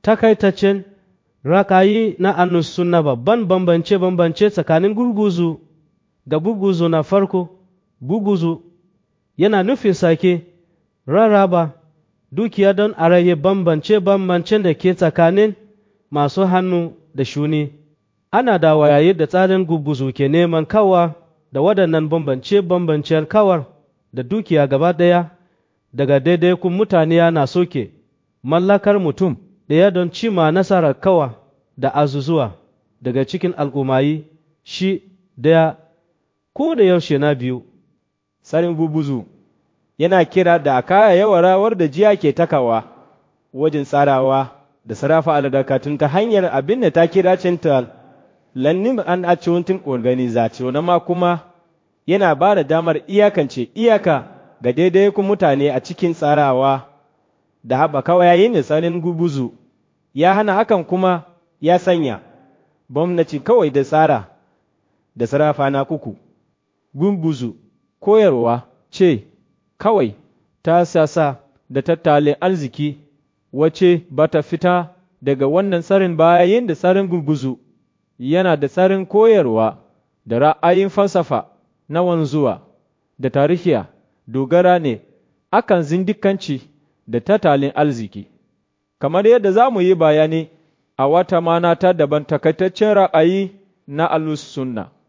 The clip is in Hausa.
takaitaccen rakayi na annus sunna babban bambance-bambance tsakanin gurguzu da gurguzu na farko gurguzu yana nufin sake rarraba dukiya don a rage bambance-bambancen da ke tsakanin masu hannu da shuni ana da wayaye da tsarin gurguzu ke neman kawa da waɗannan bambance-bambancen kawar da dukiya gaba ɗaya daga daidaikun mutane yana soke mallakar mutum ɗaya don cima nasarar kawa da azuzuwa daga cikin al'ummayi shi ɗaya ko da yaushe na biyu Sarin bubuzu yana kira da kaya yawa rawar da jiya ke takawa wajen tsarawa da sarrafa aladakatun ta hanyar abin da ta kira cinta lannin an aciwuntin organization ma kuma yana ba da damar iyakance iyaka ga daidai ku mutane a cikin tsarawa da haɓaka yayin da tsarin gubuzu ya hana hakan kuma ya sanya gwamnati kawai da tsara da sarrafa na kuku gumbuzu koyarwa ce kawai ta sasa da tattalin arziki wace ba ta fita daga wannan tsarin bayan da tsarin gurguzu yana da tsarin koyarwa da ra'ayin falsafa na wanzuwa da tarihiya dogara ne akan zindikanci da tattalin arziki kamar yadda za mu yi bayani a wata mana ta daban takaitaccen ra'ayi na alus sunna